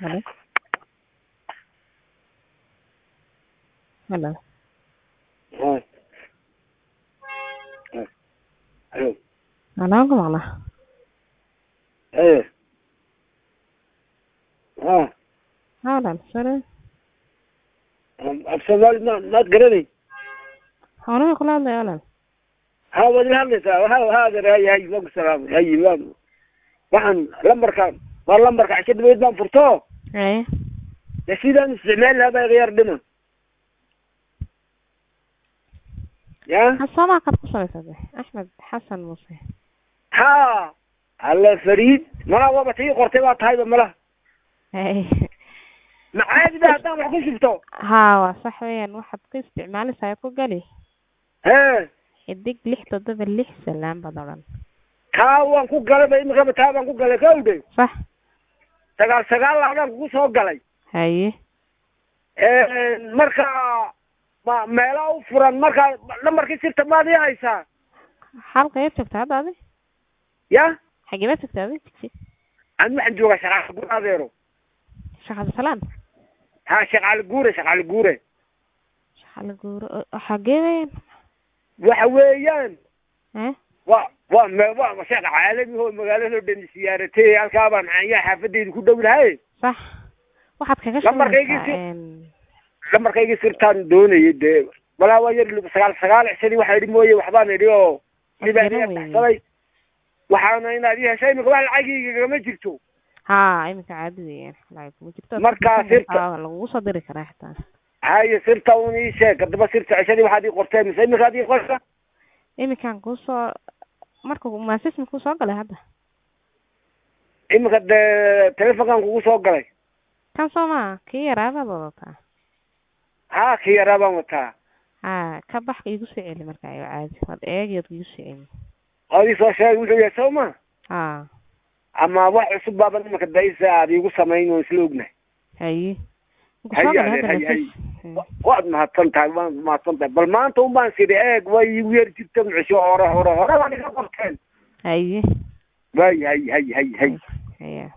Hello. Hello. Hi. Hi. Hello. Anaa ku maqla. Eh. Ah, Haalan, sare. af Soomaali ma maad garanay Xoolaha kula hadlaya walaal. ha waad ila hadlaysaa ha haadeer hay hay waa ku salaamay hay waa waxaan lambarka waa lambarka casho dhaweyd baan furto Ee. dee sidaan isticmaali lahaa baa iga yar dhima ya Xasama qad ku samaysade. Axmed Xasan Muuse. ha alla fariid malaa waaba tii qortay baa tahayba malaha Ee. macaadi ba haddaan wax ku shubto Haa, waa sax weeyaan waxaad ku isticmaalaysaa ku gali. he Xidig lix toddoba lix salaan baad odhan. taa waan ku galay ba imikaba taa baan ku galay kawdhe Sax. sagaal sagaal laadaan kugu soo galay Haye. marka ma meela u furan marka lambarkii sirta maad ii haysaa Halkee joogtaa hadda adi? ya Xagee baad joogtaa adi? Jigsi. aan waxaan joogaa shaqaale guure adeero Shaqada salaan. ha shaqaale guure shaqaale guure Shaqada guuro. Xagee weeyaan? waxa weeyaan Ee. wa wa me wa sheekh caalami oo magaalada dhan siyaaratay halkaa baan ayaa xaafadeyda ku dhow lahay Sax. Waxaad kaga Lambarkaygii shaqaysaa si- een lambarkaygii sirtaan doonayay dee walaa waa yar sagaal sagaal cishadii waxaa idhi mooye waxbaan idhi oo sibaan Wasjiro iga weeye. baxsaday waxaana inaad ii heshay imika wax lacagigagama jirto haa iminka caadi weeyaan lacag kuma jirto Markaa sirta- Haa, lagugu soo diri karaa xitaa haye sirta un ii sheeg haddaba sirta cishadii waxaad ii qortee mise imikaad ii qorta iminkan kuusoo marka maasismi kuu soo galay hadda imika dee telefonkan kugu soo galay kan soo maa kii yaraabaad wadataa haa kii yaraa baan wataa haa ka bax igu soo celi marka ayo caadi waad eegi ood igu soo celi ood ii soo sheegay wuxuu yahay soo ma haa ama wax cusub baaban imika daysa aad iigu samayn oo isla ognahay haye Markuu Haye, soo galay haye, hadda haye, haye. maasiis Wa- waad mahadsan tahay waad mahadsan tahay bal maanta un baan sidhi eeg way iigu yar jirta mucisho hore hore hore baan iga qorteen haye way hay hay hay hay haye